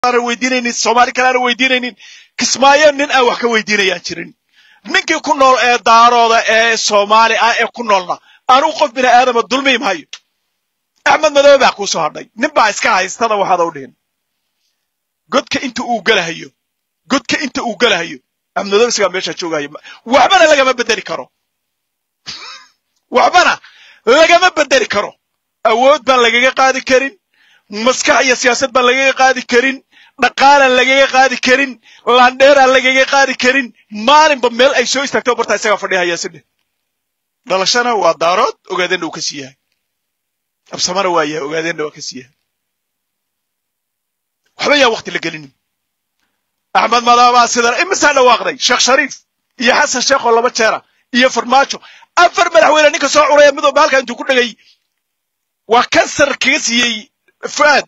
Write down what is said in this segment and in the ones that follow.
aanan weydiinaynin soomaali kale aanan weydiinaynin kismaayo nin aan wax ka weydiinayaan jirin ninkii ku nool ee daarooda ee soomaali ah ee ku noolna anugu qof bini aadama dulmi maayo axmed madoobe baa kuu soo hadhay nin baa iska haystada waxaad u dhihin godka inta uu galahayo godka inta uu galahayo axmed madoobe isagaa meesha joogayo waxbana lagama bedeli karo waxbana lagama bedeli karo awood baan lagaga qaadi karin maskax iyo siyaasad baan lagaga qaadi karin dhaqaalaan lagaga qaadi karin laandheeraan lagaga qaadi karin maalinba meel ay soo istaagto bartaa isagaa fadhihaya sidhe dhalashana waa daarood ogaadeenna uu ka sii yahay absamana waa yahay ogaadeenna waa ka sii yahay waxba yaa wakti la gelinin axmed madaabaa sidan imisaa dhawaaqday sheekh shariif iyo xasan sheekh oo laba jeera iyo farmaajo afar madaxweyne ninka soo curaya midooba halkaa intuu ku dhegay waa kansar kaga siiyey fuaad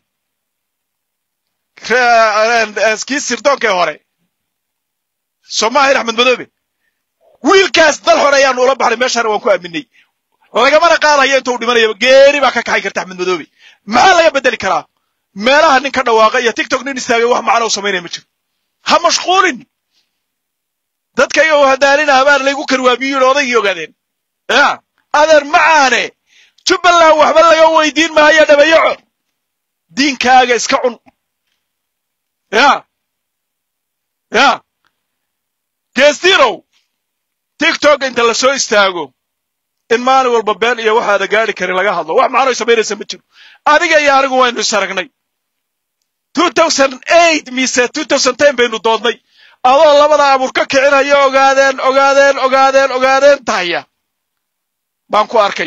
kii sirdoonkee hore soomaahin axmed madoobe wiilkaas dal hore ayaanu ula baxnay meeshaana waan ku aaminay lagamana qaadayo intuu dhimanaya geeri baa ka kaxay karta axmed madoobe maxaa laga bedeli karaa meelaha nin ka dhawaaqa iyo tiktok nin istaagay wax macno u samaynaya ma jiro ha mashquulin dadkayga u hadaalina habaan laygu karwaamiyuun odaygii ogaadeen ya adeer macaane jubbaland waxba laga weydiin maayo dhabayaco diinkaaga iska cun ya ya geestirow tiktok inta la soo istaago in maalin walba been iyo waxaada gaari karin laga hadlo wax macnoy samaynaysa ma jiro adiga iyo anigu waynu is aragnay mise baynu doodnay adoo labada abuur ka kicinayo ogaadeen ogaadeen ogaadeen ogaadeen tahaya baan ku arkay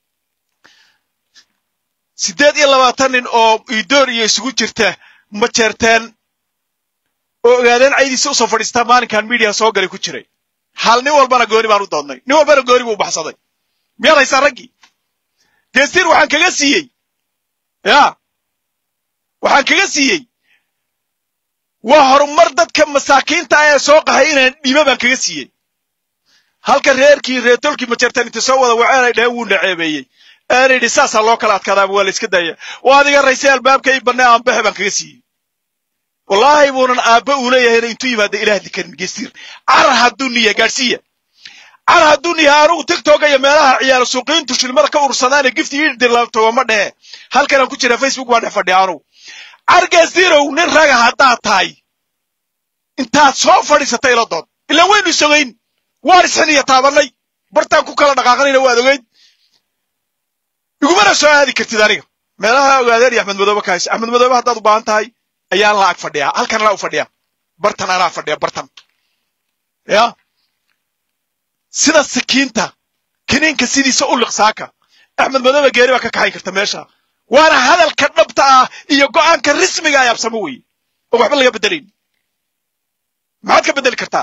siddeed iyo labaatan nin oo idoor iyo isugu jirta ma jeerteen oo ogaadeen caydiisa usoo fadhiistaa maalinkan miidiya soo galay ku jiray hal nin walbana gooni baan u doodnay nin walbana gooni buu u baxsaday miyaad haysaa raggii geestiir waxaan kaga siiyey ya waxaan kaga siiyey waa horumar dadka masaakiinta ah ee soo qahay inaan dhimo baan kaga siiyey halka reerkii reertolkii majeertaan inta soo wada waceen ay dhaheen wuu naceebeeyey aan idhi saasaa loo kala adkaadaaba waa la iska daaya waa adiga raysay albaabka i bannay aanbaxe baan kaga siiyey wallaahi buunan aabba uu leeyahayna intuu yimaada ilaah dikarin geestiir car hadduu niya gaadhsiiya car hadduu niya anugu tiktoka iyo meelaha ciyaaro suuqiintu shilmada ka urursadaane gifti idirlaabtogo ma dhehe halkanaan ku jira facebook baan dhex fadhiya anugu car geestiirow nin raga haddaad tahay intaad soo fadhiisatay ila dood ilaan waynu isogayn waan isxiniya taabannay bartaan ku kala dhaqaaqanayna waad ogeyd igumana soo aadi kartid aniga meelaha ogaadeen iyo axmed madoobe ka haysa axmed madoobe haddaad u baahan tahay ayaan la ag fadhiyaa halkan anaa u fadhiya bartan anaa fadhiya bartan ya sida sikiinta kiniinka sidiisa u liqsaaka axmed madoobe geeri baa ka kaxayn karta meesha waana hadalka dhabta ah iyo go'aanka rismiga ay absamo weye oo waxba laga bedelayn maxaad ka bedeli kartaa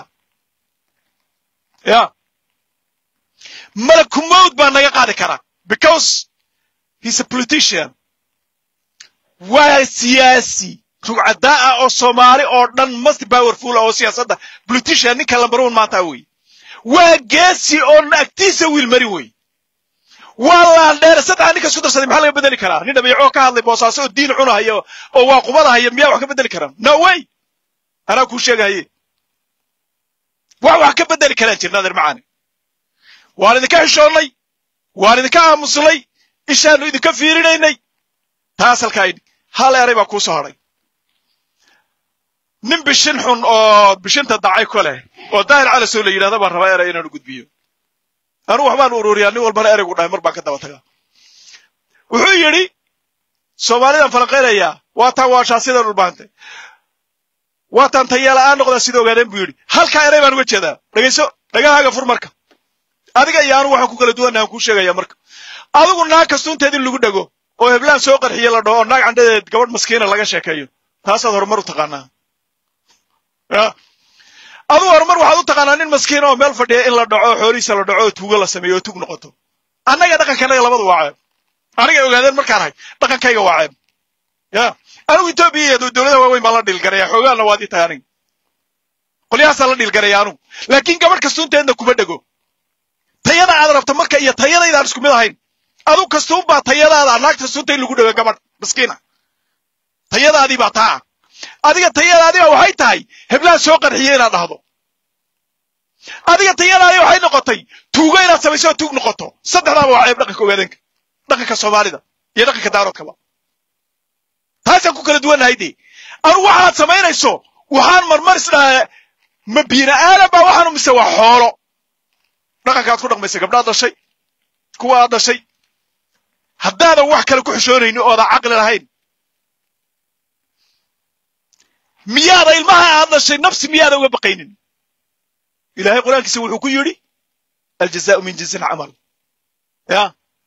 ya malakumowd baa naga qaadi karaa because he's a politician waa siyaasi rugcadaa ah oo soomaali oo dhan must powerful oo siyaasadda politician ninka lambar one maanta wey waa geesi oo agtiisa wiil mari wey waa laandheere saddexa ninka isku darsaday maxaa laga bedeli karaa nin dhabeecoo ka hadlay boosaaso oo diin cunahayo oo waa qubadahaya miyaa wax ka bedeli karaa no way anaa kuu sheegahaye wax wax ka bedeli karaan jirna adeer macaani waan idinka xishoonnay waan idinka aamusnay ishaanu idinka fiirinaynay taas halkaa idhi hal eray baa kuu soo hadhay nin bishin xun oo bishinta dacay ku leh oo daahir calasoo la yidhahda baan rabaa eray inaanu gudbiyo anugu waxbaan ururiyaa nin walbana ereygu dhahay mar baan ka daba tagaa wuxuu yidhi soomaalidaan falanqaynayaa waataan waashaa sida dhulbaantay waataan tayeela'aan noqdaa sida ogaadeen buu yidhi halkaa eray baan uga jeedaa dhegayso dhagahaaga fur marka adiga iyo anugu waxaan ku kala duwannahan kuu sheegaya marka adigu naag kastuunteed in lagu dhego oo heblaan soo qarxiye la dhaho oo naag candhadeed gabadh maskiina laga sheekeeyo taasaad horumar u taqaanaa ya adigu horumar waxaad u taqaanaa nin maskiina oo meel fadhiya in la dhaco oo xoolihiisa la dhaco oo tuugo la sameeyo oo tug noqoto annaga dhaqankanaga labadu waa ceeb aniga ogaadeen markaan ahay dhaqankayga waa ceeb ya anigu etoobiya iyo dowladaha waaweyn baan la dhiilgaraya xoogaanna waad ii tahay aniga qolyahaasaan la dhiilgaraya anugu laakiin gabadh kastuunteedna kuma dhego tayada aad rabto marka iyo tayadaydaan isku mid ahayn adu kastuun baa tayadaada naagta sunta in lagu dhawe gabadh miskiina tayadaadii baa taa adiga tayada adiga waxay tahay heblaha soo qarxiye inaad dhahdo adiga tayada adiga waxay noqotay tuugo inaad samayso oo tuug noqoto saddexdaaba waa ceeb dhaqanka ogaadanka dhaqanka soomaalida iyo dhaqanka daaroodkaba taasaan ku kala duwannahay dee anugu waxaad samaynayso waxaan marmar isdhahaa ma biina aadan baa waxaanu mise waa xoolo dhaqankaad ku dhaqmaysa gabdhaad dhashay kuwa aad dhashay haddaadan wax kale ku xishoonaynin oodan caqli lahayn miyaada ilmaha aad dhashay nafsi miyaada uga baqaynin ilaahay qur-aankiisa wuxuu ku yidhi aljazaau min jinsi alcamal ya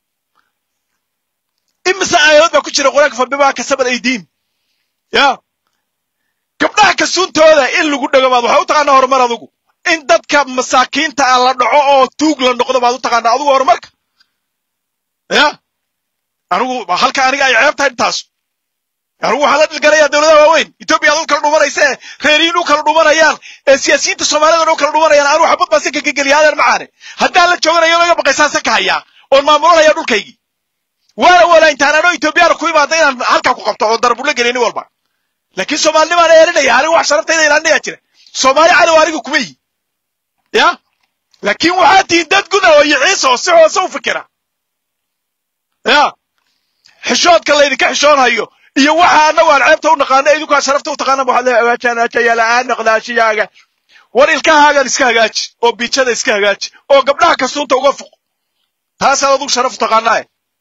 imise aayadood baa ku jira qur-aanka fabimaa kasabad aydiin ya gabdhaha kasuuntooda in lagu dhego baad waxaa u taqaanaa horumar adugu in dadka masaakiinta ah la dhaco oo tuug la noqdo baad u taqaanaa adugu horumarka ya anigu halka aniga ay ceeb tahay intaas anigu waxaan la dhilgalayaa dowladaha waaweyn etoobiya ad u kala dhumanaysa ee reeriyiin u kala dhumanayaan ee siyaasiyiinta soomaalida u kala dhumanayaan anigu xabad baan sanka ka geliya adeer macaane haddaan la jooganayo laga baqaysaan sanka hayaa oon maamulanaya dhulkaygii waana walaintaan anoo etoobiyaana ku imaada inaan halkaa ku qabto oo darbulla geliya nin walba laakiin soomaalinimaan eerinaya anigu wax sharaftayda ilaalinayaa jira soomaali cadow aniga kuma yi ya laakiin waxaa tihiin dad guda oo iyo ciisa oo si hoose u fikira ya xishoodka laydinka xishoonhayo iyo waxa annagu aan ceebta u naqaano idinkaa sharafta u taqaana waxaad leedahay awaajaan ajaya la'aan noqdaashiyaaga war ilkahaagan iska hagaaji oo biijada iska hagaaji oo gabdhaha kasuunta uga fuq taasaad adugu sharaf u taqaanaa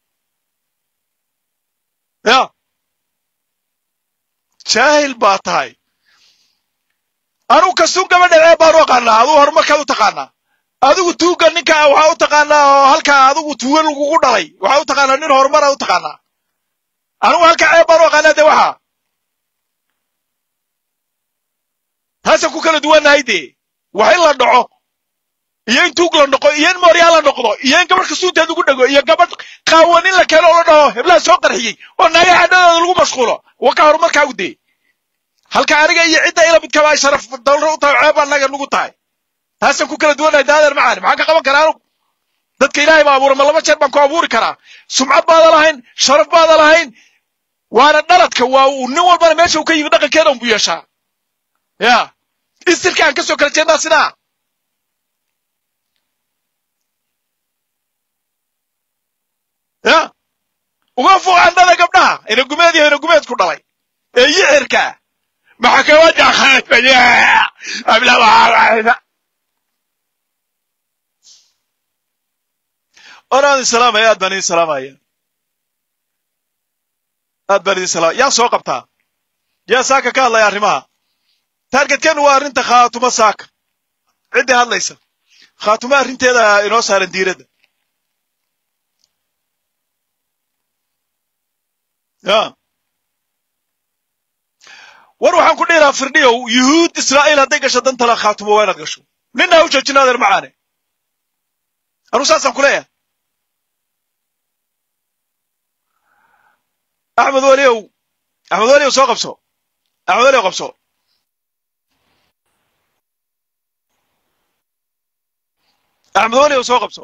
ya jaahil baa tahay anugu kasuun gabadha ceeb baan u aqaanaa adugu horumarkaad u taqaanaa adigu tuuga ninka waxaa u taqaanaa oo halkaa adigu tuuga lagugu dhalay waxaa u taqaanaa nin horumara u taqaanaa anigu halkaa ceeb baan u aqaanaa dee waxaa taasaan ku kala duwannahay dee wax in la dhaco iyo in tuug la noqo iyo in mooryaa la noqdo iyo in gabadh kasuunteed lagu dhego iyo gabadh qaawan in la keeno oo la dhaho heblaha soo qarxiyey oo naagaha cadhadooda lagu mashquulo waa ka horumarkaagu dee halka aniga iyo cidda ila midkaba ay sharaf dalro u tahay ceeb annaga nugu tahay taasaan ku kala duwannahay daadeer macaani maxaan ka qaban karaa anugu dadka ilaahay baa abuura ma laba jeer baan ku abuuri karaa sumcad baada lahayn sharaf baada lahayn waana dhaladka waa uu nin walbana meesha uu ka yimi dhaqankeeda unbu yeeshaa ya istirka aan ka soo kala jeednaa sidaa ya uga fuuq candhada gabdhaha inagumeed iyo inagumeed ku dhalay ee yixirka maxkamada khaafaya ablawaaa oraan idin salaamaya aad baan idin salaamaya aad baan idin salaamaya yaa soo qabtaa yaa saaka ka hadlaya arrimaha taargetkeennu waa arrinta khaatumo saaka ciddii hadlaysa khaatumo arrinteeda inoo saaran diiradda ya war waxaan ku dhihi lahaa firdhiyow yuhuud israa'iil hadday gasho dantala khaatumo waa inaad gasho ninna ha u joojina adeer macaane anuu saasaan ku leeyahay axmed weliow axmed weliow soo qabso axmed weliow qabso axmed weliow soo qabso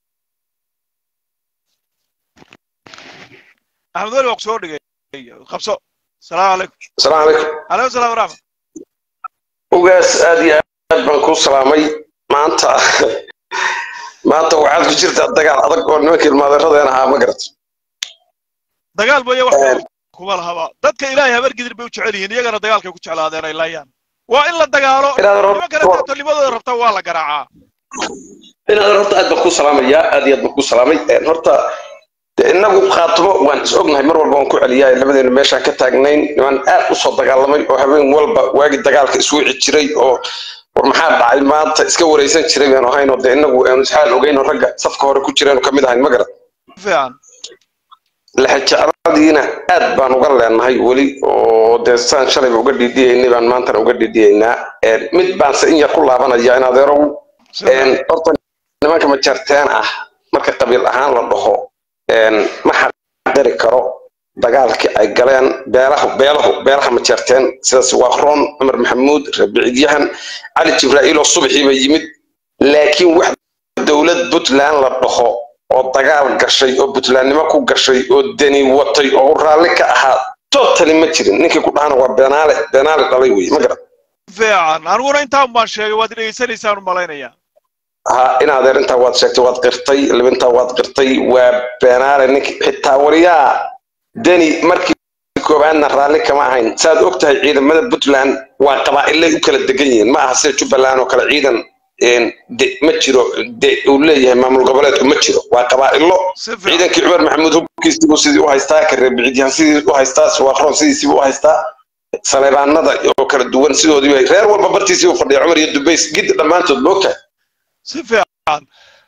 axmed weliow waa ku soo dhigay qabso asalaamu calaykum asalaamu calaykum calaykum salam waraxmat ugaas aad iyo aad baan kuu salaamay maanta maanta waxaad ku jirtaa dagaal adag oo nimankii ilmaadeeradeen ahaa ma garat dagaal mooye wax kuma lahaba dadka ilaahay habargidir bay u jecel yihiin iyagana dagaalkay ku jeclaadeen ay laayaan waa in la dagaalo nimankana taatolimadooda rabta waa la garaacaa inaad horta aad baan kuu salaamayaa aad iyo aad baan kuu salaamay horta inagu khaatumo waan is ognahay mar walba waan ku celiyaa labadeenu meeshaan ka taagnayn niman aad u soo dagaalamay oo habeen walba waagi dagaalka iswici jiray oo war maxaa dhacay maanta iska wareysan jiray baanu ahayn oo dee inagu aanu isxaal ogeyn oo ragga safka hore ku jireen ka mid ahayn ma garan fiican laxajecladiina aad baan uga leenahay weli oo dee saan shalayba uga dhiidhiyaynay baan maantana uga dhiidhiyaynaa mid baanse in yar ku laabanaya in adeerow horta nimanka majarteen ah marka qabiil ahaan la dhaho ma xaqiri karo dagaalkii ay galeen beelahu beelahu beelaha majeerteen sidaas waa roon cumar maxamuud rabiicid-yahan cali jibraa'iil oo subaxiiba yimid laakiin wax dowlad puntland la dhaho oo dagaal gashay oo puntlandnimo ku gashay oo deni watay oo raalli ka ahaa totally ma jirin ninkii ku dhahana waa beenaale beenaale dhalay wey ma garan fiican aniguna intaan baan sheegay waad dhegaysanaysaan u malaynayaa ha in adeer intaa waad sheegtay waad qirtay libintaa waad qirtay waa beenaale ninki xitaa wariyaa deni markii koobaadna raalli kama ahayn saad og tahay ciidamada puntland waa qabaa'ilay u kala degan yihiin ma aha sida jubbaland oo kale ciidan ma jiro de uu leeyahay maamul goboleedku ma jiro waa qabaa'ilo si fiican ciidankii cumar maxamuud hubkiisiibuu sidii u haystaa kareebiciidyahan sidii u haystaa suwaaqroon sidiisiibuu u haystaa saleebaanada oo kala duwan sidoodii bay reer walba bartiisii u fadhiya cumar iyo dubays gid dhammaantood moogtahay si fiican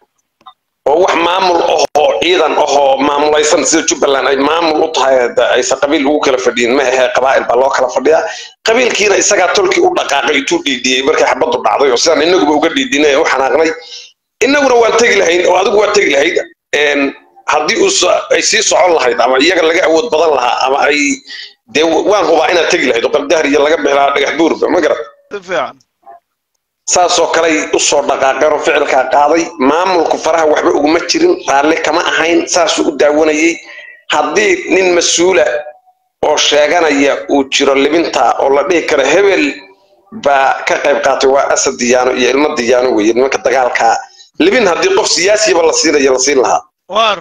oo wax maamul ahoo ciidan ahoo maamulaysan sida jubbaland ay maamul u tahay hada aysan qabiil ugu kala fadhiyin ma ahee qabaa'il baa loo kala fadhiyaa qabiilkiina isagaa tolkii u dhaqaaqay intuu dhiidhiyey markay xabaddu dhacday oo sidaan inaguba uga dhiidhinay ee u xanaaqnay inaguna waan tegi lahayn oo adigu waa tegi lahayd een, haddii uu so- ay sii socon lahayd ama iyaga laga awood badan lahaa ama ay dee waan hubaa inaad tegi lahayd oo qabdahar iyo laga bixi lahaa dhagax buurba ma garat si fiican saasoo kaley usoo dhaqaaqeen oo ficilkaa qaaday maamulku faraha waxba uguma jirin raalli kama ahayn saasuu u daawanayey haddii nin mas-uula oo sheeganaya uu jiro libinta oo la dhihi karo hebel baa ka qayb qaatay waa asad diyaano iyo ilmo diyaano weye nimanka dagaalkaa libin haddii qof siyaasiyaba la siinayo la siin lahaa waar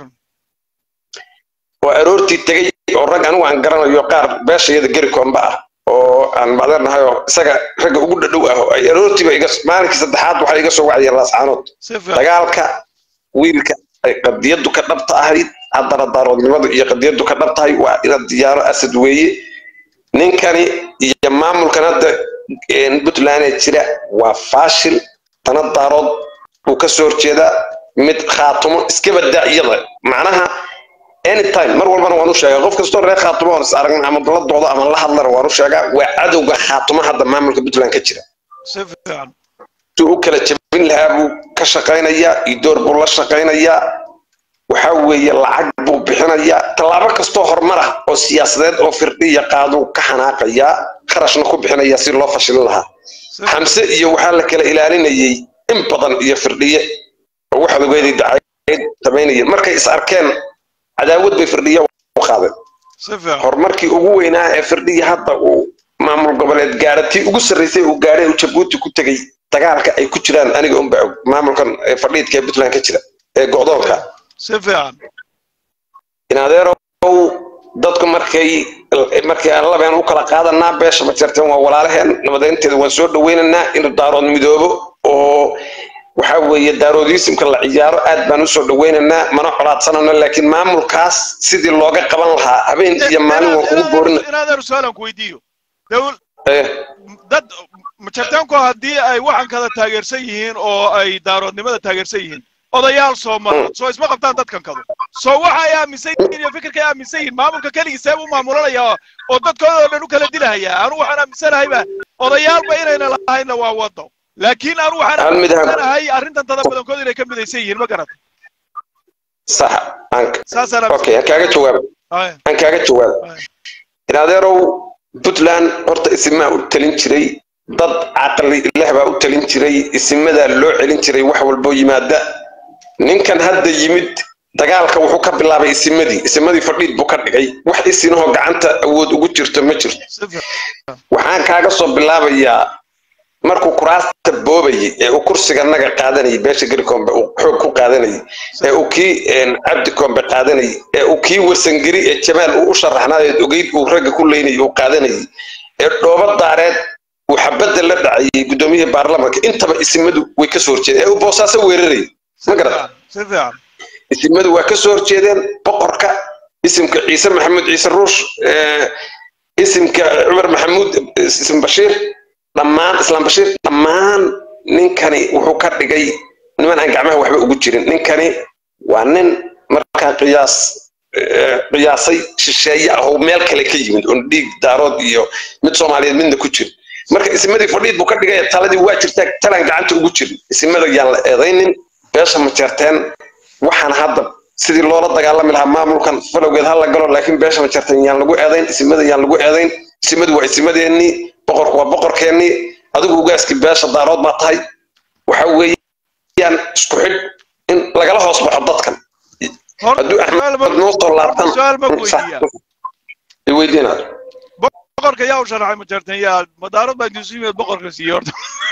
oo aroortii tegey oo rag anigu aan garanayo qaar beeshayada geri koomba ah oo aan macdanahay oo isaga ragga ugu dhadhow ah oo ay aroortiiba iga maalinkii saddexaad waxay iga soo wacayeen laascaanood si fiican dagaalka wiilka ay qadiyadu ka dhabta ahayd haddana daaroodnimadu iyo qadiyadu ka dhab tahay waa ina diyaaro asad weeye ninkani iyo maamulkan hadda een, puntland ee jira waa faashil tana daarood uu ka soo horjeedaa mid khaatumo iska badaa iyada macnaha anytime mar walbana waan u sheegaa qof kastoo reer khaatumo oon is aragna ama la doodo ama la hadlana waan u sheegaa waa cadowga khaatumo hadda maamulka puntland ka jira si fiican intuu u kala jabin lahaa buu ka shaqaynayaa idoor buu la shaqaynayaa waxa weeye lacag buu bixinayaa tallaabo kastoo horumar ah oo siyaasadeed oo firdhiya qaaduu ka xanaaqayaa kharashna ku bixinayaa si loo fashilin lahaa si xamse iyo waxaa la kala ilaalinayay in badan iyo firdhiye oo waxaad ogeeday dacayd samaynaya markay is arkeen cadaawad bay firdhiya u qaadeen si fiican horumarkii ugu weynaa ee firdhiya hadda uu maamul goboleed gaara tii ugu sarreysay uu gaadhay uu jabuuti ku tegey dagaalka ay ku jiraan aniga unba og maamulkan ee fadhiidka ee puntland ka jira ee go'doonka si fiican in adeerow dadku markay markay aan labeen u kala qaadanaa beesha ma jirteen waa walaalaheen nabadeynteeda waan soo dhaweynaynaa inuu daarood midoobo oo waxa weeye daaroodiisimka la ciyaaro aad baan usoo dhaweynaynaa mana colaadsanano laakiin maamulkaas sidii looga qaban lahaa habeen iyo maalin waan kugu boorina inaadeer su-aalan ku weydiiyo dowl Eh, dad majartaanku haddii ay waxan kada taageersan yihiin oo ay daaroodnimada taageersan yihiin odayaal soo mara soo isma qabtaan dadkan kadu soo waxa ay aaminsan yihiin iyo fikirka ay aaminsan yihiin maamulka keligii seeb u maamulanaya oo dadkooda oo dhan u kala dilahaya anu waxaan aaminsanahayba odayaalba inayna lahaynna waa wado laakiin anu waxaan Hal mid ha- aaminsanahay arrintan dada badankood inay ka midaysan yihiin ma garata sax aan saasaan okay aan kaaga jawaaba aaminsan aan kaaga jawaaba in adeerow puntland horta isimaa u talin jiray dad caqli leh baa u talin jiray isimadaa loo celin jiray wax walboo yimaada ninkan hadda yimid dagaalka wuxuu ka bilaabay isimadii isimadii fadhiid buu ka dhigay wax isinahoo gacanta awood ugu jirto ma jirto si fiican waxaan kaaga soo bilaabayaa markuu kuraasta boobayay ee uu kursiga naga qaadanayay beesha garikombe uu xoog ku qaadanayay ee uu kii een, cabdi kombe qaadanayay ee uu kii warsangeri ee jamaal uu u sharaxnaayeed ogeyd uu ragga ku leynayay uu qaadanayay ee dhooba daareed uu xabadda la dhacayay guddoomiyihii baarlamaanka intaba isimadu way ka soo horjeedeen ee uu boosaaso weerarayay si ma garata fiican si fiican isimadu waa ka soo horjeedeen boqorka isimka ciise maxamuud ciise ruush eh, isimka cumar maxamuud isim bashiir dhammaan islaam bashiir dhammaan ninkani wuxuu ka dhigay niman aan gacmaha waxba ugu jirin ninkani waa nin markaa qiyaas eh, qiyaasay shisheeye ah oo meel kale ka yimid oon dhiig daarood iyo mid soomaaliyeed midna ku jir marka isimadii fadhiid buu ka dhigay taladii waa jirtaa talaan gacanta ugu jirin isimada yaan la eedaynin beesha ma jeerteen waxaan hadda sidii loola dagaalami lahaa maamulkan falowgeed ha la galo laakiin beesha ma jeerteen yaan lagu eedayn isimada yaan lagu eedayn isimadu waa isimadeennii boqorku waa boqorkeennii adigu ugaaskii beesha daarood baa tahay waxa weeyaan isku xidh in lagala hoos baxo dadkan horta hadduu su-aal axmed ma- noo soo laabtan su-aal ma ku weydiiyaa iweydiinaad boqorka yaa u sharaxay ma jarteen yaa madaarad baa intuu yimid boqorka siiyey horta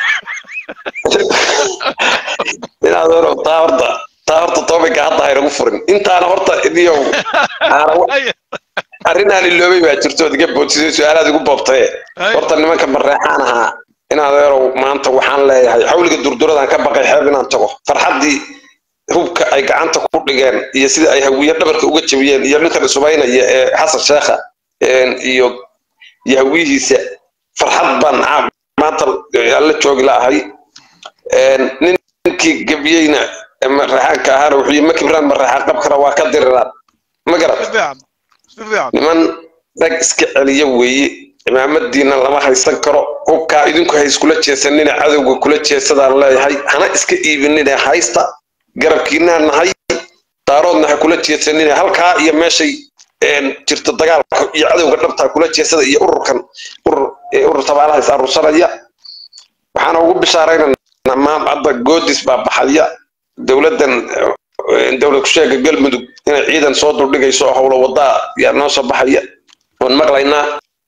inaad horo taa horta taa horta topica hadda haynagu furin intaana horta idiyow aana wax- arrinaan iloobay baa jirto ood iga boodsiday su-aalaad igu boobtaye horta nimanka mareexaan ahaa inaad erow maanta waxaan leeyahay xawliga durduradan ka baqay xeeb inaan tago farxaddii hubka ay gacanta ku dhigeen iyo sida ay hawiye dhabarka uga jabiyeen iyo ninkan isubaynaya ee xasan sheekha een, iyo iyo hawiyihiisa farxad baan caa- maanta aan la joogi laahay een, ninkii gebiyeyna ee mareexaanka ahaana wuxuu yii ma kibraan mareexaan qabkana waa ka diriraan ma garat si fiican si fiican niman rag iska celiya weeye cimaamadiina lama haysan karo hubkaa idinku ha iskula jeesanina cadowga kula jeesadaan leeyahay hana iska iibinina haysta garabkiinaa nahay daaroodna ha kula jeesanina halkaa iyo meeshay een, jirto dagaalka iyo cadowga dhabtaa kula jeesada iyo ururkan urur ee urur tabaalaha is aruursanaya waxaana ugu bishaaraynanaa maam hadda goodis baa baxaya dowladdan eh, dowlad kusheega galmudug inay ciidan soo duldhigayso oo howlo wadaa yaa noo soo baxaya waan maqlaynaa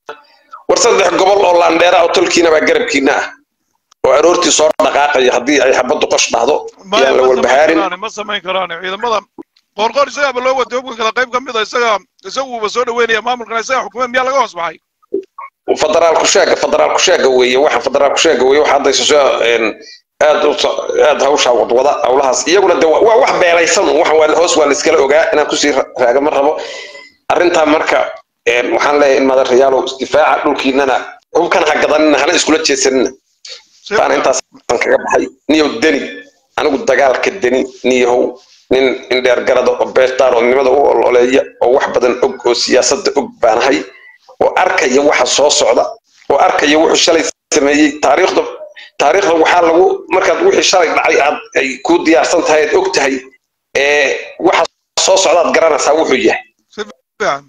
war saddex gobol oo laandheera oo tolkiina baa garabkiina ah oo aroortii soo dhaqaaqaya haddii ay xabaddu qosh dhahdo maya yaan la ma samayn walbahaarin karaan ma samayn karaan ciidamada qoorqoor isagaaba loo watay hubka kala qayb ka mid a isaga isaguuba soo dhaweynaya maamulkana isaga xukumeed miyaa laga hoos baxay federaal kusheega federaal kusheega weeye waxa federaal kusheega weeye waxa hadda isu aad u so- aad hawshaa wadwada howlahaas iyaguna de waa waa wax beelaysan un, waxan waa hoos waa la iskala ogaa inaan kusii ra- raagama rabo arrintaa marka een, waxaan leeyahay in madarayaalow isdifaaca dhulkiinana hubkan ha gadanina hana iskula jeesanina Si taana fiican. intaasaan kaga baxay niyow deni anigu dagaalka deni niyahow nin indheer garada oo beestaaroodnimada u ololeeya oo wax badan og oo siyaasadda og baanahay oo arkaya waxa soo socda oo arkaya wuxuu shalay sameeyey taariikhda taariikhda waxaa lagu markaad wixii shalay dhacay aad ay ku diyaarsan tahay aad og tahay ee waxa soo socdaad garanaysaa wuxuu yahay Si fiican.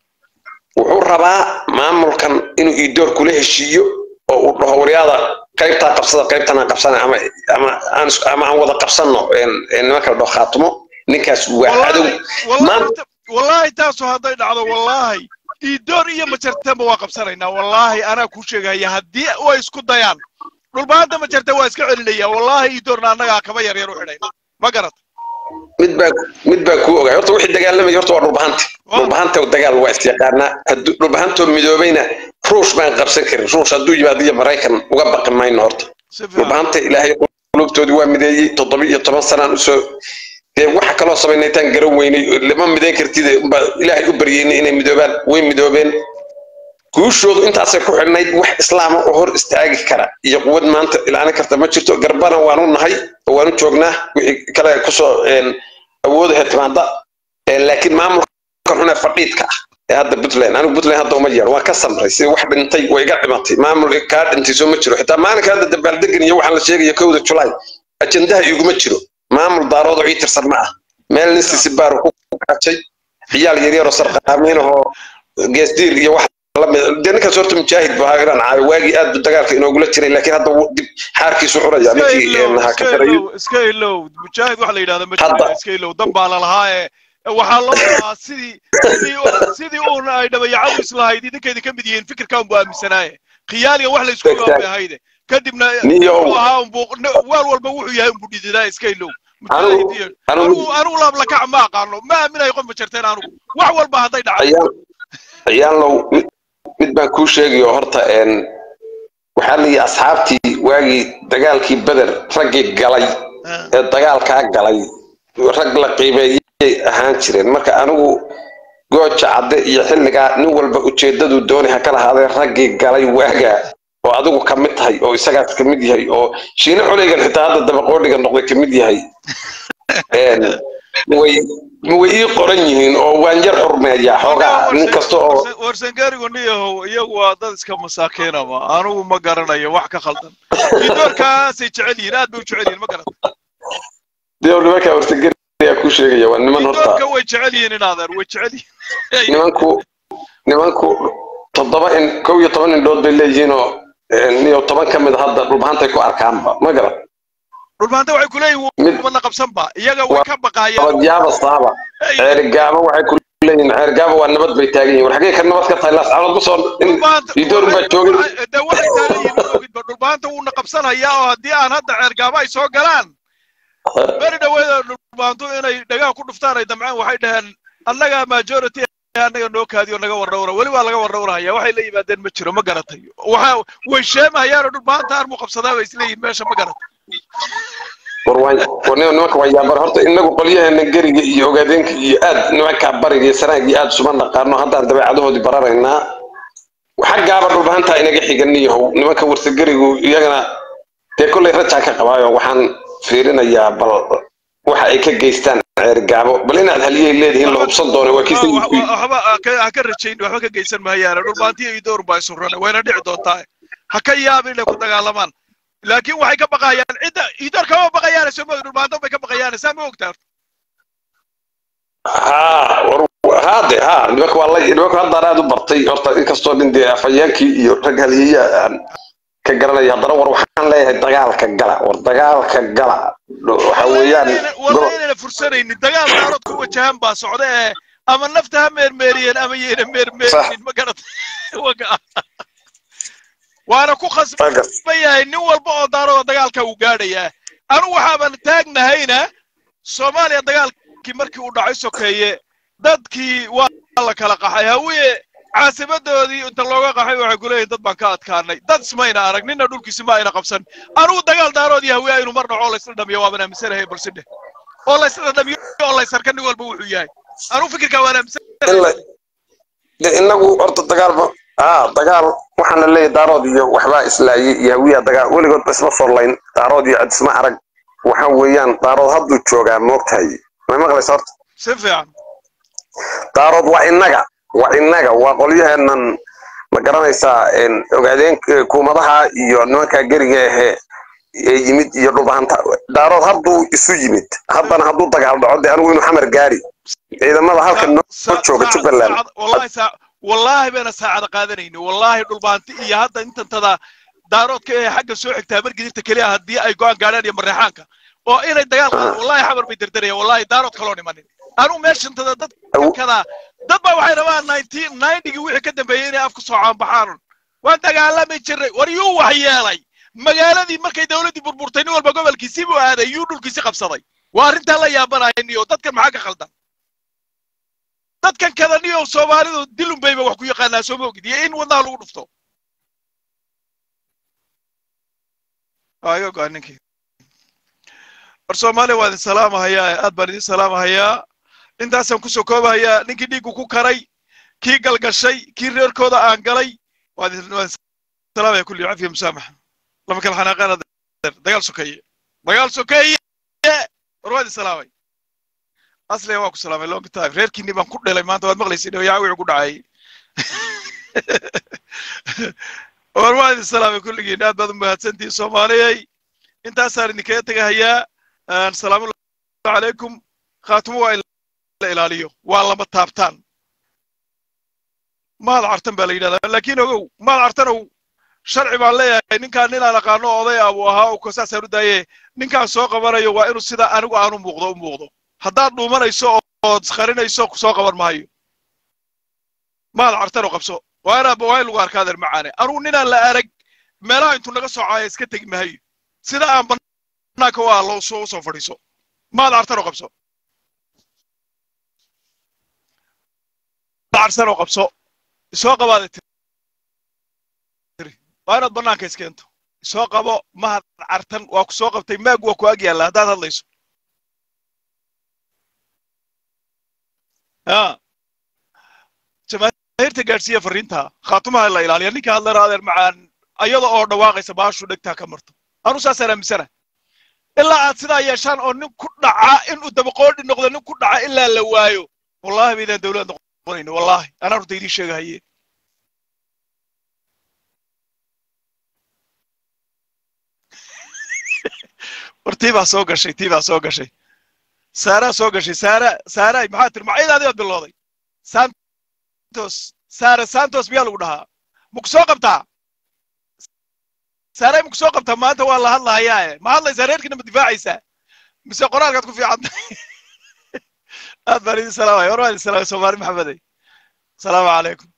wuxuu rabaa maamulkan inuu iidoor kula heshiiyo oo uu dhaho waryaada qaybtaa qabsada qaybtana qabsana ama ama aan is- ama aan wada qabsanno een- een nimanka la dhaho khaatumo ninkaas waa cadow wallahi maanta wallahi wallahi taasu hadday dhacdo wallahi iidoor iyo majartaba waa qabsanaynaa wallahi anaa kuu sheegaya haddii way isku dayaan dhulbaanta majarta waa iska celinaya wallahi iidoorna annagaa kaba yar yar u xidhayna ma garat mid baa mid baa kuu ogaay horta wixii dagaalamaya horta waa dhulbahanta dhulbahanta dagaal waa isyaqaanaa hadduu dhulbahantoo midoobayna ruush baan qabsan karin ruush hadduu yimaado iyo maraykan uga baqi mayno horta si fiican dhulbahanta ilaahay qulubtoodii waa mideeyey toddoba iyo toban sanaan usoo dee waxa kaloo samaynaytaan garan weynay lama midayn kartide unbaa ilaahay u baryeynay inay midoobaan way midoobeen guushoodu intaasay ku xidhnayd wax islaama oo hor istaagi kara iyo quwad maanta ilaalin karta ma jirto garbana waanu nahay oo waanu joognaa wixii kale kusoo een, awoodaha timaada Een, laakiin maamulkan xune fadhiidka ah ee hadda puntland anigu puntland hadda uma yeero waan ka samray si wax dhintay way iga dhimatay maamul kaa dhintay soo ma jiro xitaa maalinka hadda dabaaldegan iyo waxaan la sheegaya kowda julaay ajendaha iguma jiro maamul daarood oo ii tirsan ma ah meel nin sisibaaro ku kacay ciyaal yaryaroo sarqaamiinahoo geesdiir iyo wax lamid dee ninkaas horta mujaahid bu ahaa inaan caayo waagii aad bu dagaalka inoogula jiray laakiin hadda wuu dib xaarkiisu xuraya iska ninkii ilow een, ha ka iska darayo ilow iska ilow mujaahid waxa la yidhahda Hadda. majaa iska ilow dan baa la lahaa ee ee waxaa loo lahaa sidii sidii u- sidii uun ay dhabayacadu islahayd idinkeedi ka mid yihiin fikirkan buu aaminsanaaye khiyaaliga wax la isku Exactly. gaabay ahayde kadibna Niyow. wuxuu ahaa unbuu waal walba wuxuu yahay unbuu dhididaa iska ilow Anigu- mujaahid iyo anigu- anigu anigu laablakac ma aqaano ma aaminayo qof ma jarteen anigu wax walba hadday dhacdo ayaan ayaanlow mid mid baan kuu sheegayo horta een waxaa la yidhi asxaabtii waagii dagaalkii beder raggii galay ee dagaalkaa galay rag la qiimeeyay ahaan jireen marka anigu gooja cadde iyo xilligaa nin walba ujeedaduu doonay ha ka lahaadee raggii galay waagaa oo adigu ka mid tahay oo isagaas ka mid yahay oo shiine coleygan xitaa hadda dabaqoodhiga noqday ka mid yahay Een, way way ii qoran yihiin oo waan yar xurmeeyaa xoogaa nin kasta oo warsangaarigu niyahow iyagu waa dad iska masaakiinama anigu ma garanayo wax ka khaldan idoorkaasay jecel yihiin aad bay u jecel yihiin ma garata dee nimanka wartageri ayaa ku sheegaya waa niman horta idoorka way jecel yihiin in adeer way jecel yihiin nimanku nimanku toddoba in kow iyo toban indhood bay leeyihiin oo een, iyo toban ka mid a hadda dhulbahantay ku arkaanba ma garan dhulbaanta waxay kuleeyihin Mid- wadna qabsanba iyaga way ka baqaayaan abadyaaba saaba ceerigaaba waxay ku leeyihin ceergaaba waa nabad bay taagan yihin war xagee ka nabad ka tahay laascaanood ma soo idoor baa joogin de waxay taagan yihiin ogidba dhulbaanta wuuna qabsanayaa oo haddii aan hadda ceergaaba ay soo galaan beri dhaweeda dhulbaantu inay dhagaa ku dhuftaan ay damceen waxay dhaheen annaga majority annaga noo kaadiyo naga warrawra weli waa laga warrawrahaya waxay la yimaadeen ma jiro ma garatay waxa way sheemahayaanoo dhulbaanta armu qabsadaa bay isleeyihin meesha ma garatay war waa war nimanka waa yaabar horta inagu qolyaheena geriga iyo ogaadeenka iyo aad nimanka bariga iyo sanaag iyo aad suma naqaano haddaan dabeecadahoodii bararaynaa xaggaaba dhulbahantaa inaga xiganiyahow nimanka warsagerigu iyagana dee kollay rajaa ka qabaayo waxaan fiirinayaa bal waxa ay ka geystaan ceergaabo bal inaad haliyay leedihiin la hubsan doono waa kiisa waxba ha ka rajayn waxba ka geysan mahayaane dhulbaantiyo iyo door baa isu rana wayna dhici doontaa ha ka yaabin inay ku dagaalamaan laakiin waxay ka baqayaan cidda idoor kama baqayaan soo moog dhulbaanto bay ka baqayaan saa ma ogtaa ha war haade ha nimanka waa la nimanka haddaan aad u bartay horta inkastoo nin dee afhayeenkii iyo rag haliyeya aan ka garanaya haddana war waxaan leeyahay dagaalka gala war dagaalka gala waxa weeyaan walla inayna fursanaynin dagaal daarood ku wajahan baa socda ee ama nafta ha meermeeriyeen ama yayna meermeerinin ma garatay waana ku khasban yahay nin walba oo daarooda dagaalka uu gaadhayaa anu waxaaban taagnahayna soomaaliya dagaalkii markii uu dhacay sokeeye dadkii waa la kala qaxay hawiye caasimadoodii inta looga qaxay waxay ku leeyihin dad baan ka adkaanay dad ismayna arag nina dhulkiisi ma ayna qabsan anugu dagaal daaroodii hawiye aynu mar dhaco oo laysla dhamiyo waaban aaminsanahay balse dheh oo laysla dhamiyo oo laysarka nin walba wuxuu yahay anugu fikirkaa waan aaminsanahay inagu horta dagaalba aa dagaal waxaana leeyahay daarood iyo waxbaa islaayay iyo hawiya dagaal weligoodba isma forlayn daarood iyo cid isma arag waxa weeyaan daarood hadduu joogaa moogtahay may maqlaysa horta si fiican daarood waa innaga waa innaga waa qolyaheenan ma garanaysaa ogaadeen kuumadaha iyo nimankaa geriga ahe ee yimid iyo dhulbahanta daarood hadduu isu yimid haddana hadduu dagaal dhaco dee anigu inuu xamar gaari ciidamada halka noo jooga jubbaland wallaahi bayna saacada qaadanayni wallaahi dhulbaanti iyo hadda intantada daaroodka ee xagga soo xigtaa margidirta keliya haddii ay go'aan gaadhaan iyo mareexaanka oo inay dagaal qaadaan wallahi xabar bay derderayaan wallahi daarood kaloo nimanin anu meeshantada dad kada dad baa waxay rabaan nineteen ninetygii wixii ka dambeeyey inay afku soo caanbaxaan waan dagaalami jiray war yuu wax yeelay magaaladii markay dawladdii burburtay nin walba gobolkiisii buu aaday yuu dhulkiisi qabsaday waa arrintaa la yaabanaya niyo dadkan maxaa ka khaldan dadkan kada niyo soomaalidu dilun bayba wax ku yaqaanaa soo moogid iyo in wadnaha lagu dhufto ayo go'a ninkii war soomaaliya waa idin salaamahayaa aad baan idin salaamahayaa intaasaan kusoo koobahayaa ninkii dhiiggu ku karay kii galgashay kii reerkooda aan galay waa idin salaamaya kulli cafiya musaamaxa lama kala xanaaqaana dagaal sokeeye dagaal sokeeye war waa idin salaamay asliga waa ku salaamay long time reerkiinii baan ku dhelay maanta waad maqlaysa dhawayaa wixii ku dhacay war waa idin salaamay kulligiin aad baad u mahadsantihin soomaaliyay intaasaan idinkaga tegahayaa salaamullahi calaykum khaatimo waa in la ilaaliyo waa lama taabtaan mahad cartan baa la yidhahdaa laakiin ogow mahad cartanow sharci baan leeyahay ninkaan ninaan aqaano oday ah buu ahaa oo saasaan u daaye ninkaan soo qabanayo waa inuu sida anigu aanu muuqdo u muuqdo haddaad dhuumanayso ood qarinayso soo qaban maayo mahad cartanow qabso waa inaa waa in lagu arkaadeer macaane anugu ninaan la arag meelaha intuu naga soocaya iska tegi mahayo sida aan banaanka waa loo soo soo fadhiiso mahad cartanow qabso cartanow qabso isoo qabaada tiri waa inaad banaanka iskeento isoo qabo mahad cartan waa ku soo qabtay maag waa ku ag yaalla haddaad hadlayso ya jamaahiirta gaadhsiiya fariinta khaatumaha la ilaaliya ninka hadlana adeer macaan ayada oo dhawaaqaysa baashu dhegtaa ka marto anu saasaan aaminsana ilaa aad sidaa yeeshaan oo nin ku dhaca inuu dabaqoodhi noqdo nin ku dhaca ilaa la waayo wallahi baydaan dawlad noqonayno wallahi anaa horta idiin sheegahaye war tii baa soo gashay tii baa soo gashay saaraa soo gashay saara saara maxaa tiri maciidaadii baad bilowday santos saara santos miyaa lagu dhahaa maku soo qabtaa saaray maku soo qabtaa maanta waa la hadlahayaa ma hadlaysaa reerkiina ma difaacaysaa mise qoraalkaad ku fiican tahay aad baan idin salaamaya war waan idin salaamay soomaali maxamedey asalaamu calaykum